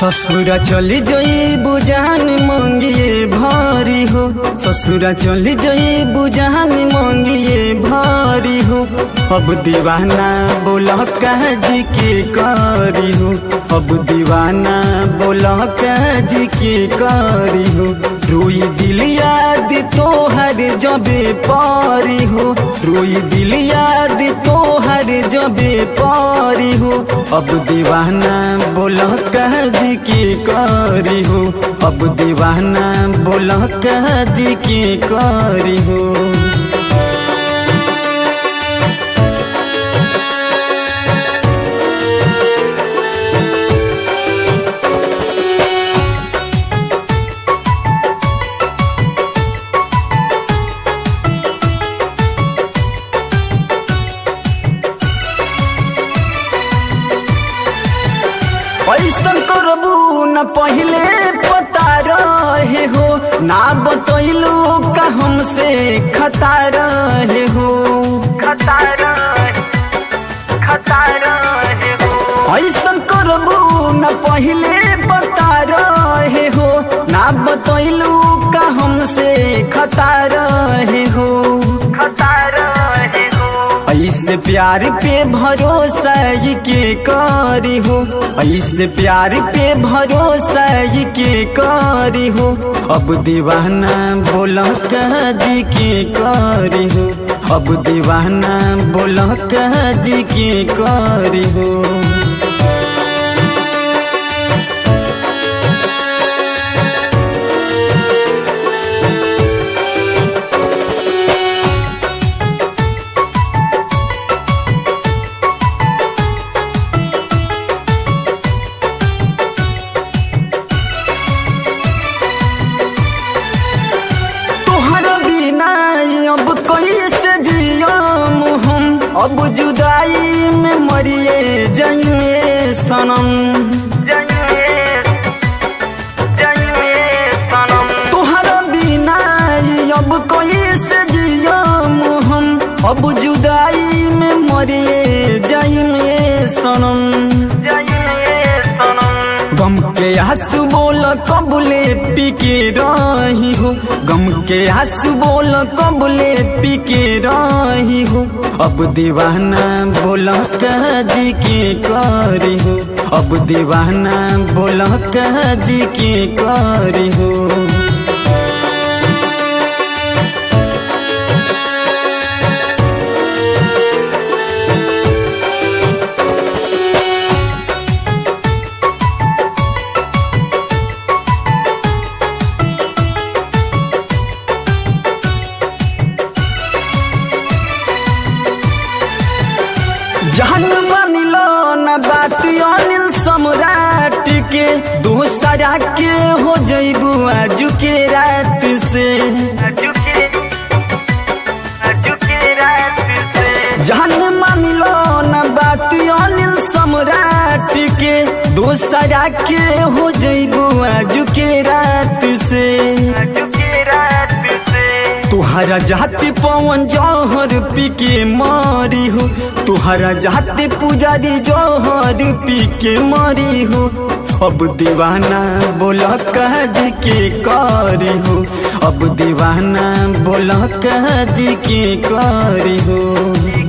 ससुरा चली जई बुझान मंगिए भारी हो ससुरा चली जई बुझान मंगिए भारी हो अब दीवाना बोला जी के कारी हो अब दीवाना बोला जी के कारी हो रोई दिल याद तोहर जबे पारी हो रोई दिल याद तोहर जबे पारी हो अब दीवाना बोला जी के कारी हो अब दीवाना बोला जी के कारी हो ऐसन करबू न पहले पता रहे हो ना बतैलू का हमसे खता रहे हो खता रहे खता रहे हो ऐसन करबू न पहले बता रहे हो ना बतैलू का हमसे खता रहे हो खता रहे हो ऐसे प्यार पे भरोसा ये के करी हो ऐसे प्यार पे भरोसा ये के करी हो अब दीवाना बोला जी के करी हो अब दीवाना बोला जी के करी हो तोहरा बिना अब कैसे जियम हम अब जुदाई में मरिए जइए सनम तोहरा बिना अब कैसे जियम हम अब जुदाई में मरिए जइए सनम गम के आंसू बोल कबले पी के रही हो गम के आंसू बोल कबले पी के रही हो अब दीवाना बोल जी के करी हो अब दीवाना बोल जी के करी हो जान मानिलो न बात अनिल सम्राट के दूसरा के हो जैबू आज के रात से जान मानिलो न बात अनिल सम्राट के दूसरा के हो जैबू आज के रात से तुहरा जाति पवन जौहर पी के मारी हो तुहरा जाति पुजारी जौहर पी के मारी हो अब दीवाना बोला जी के कारी हो अब दीवाना बोला जी के कारी हो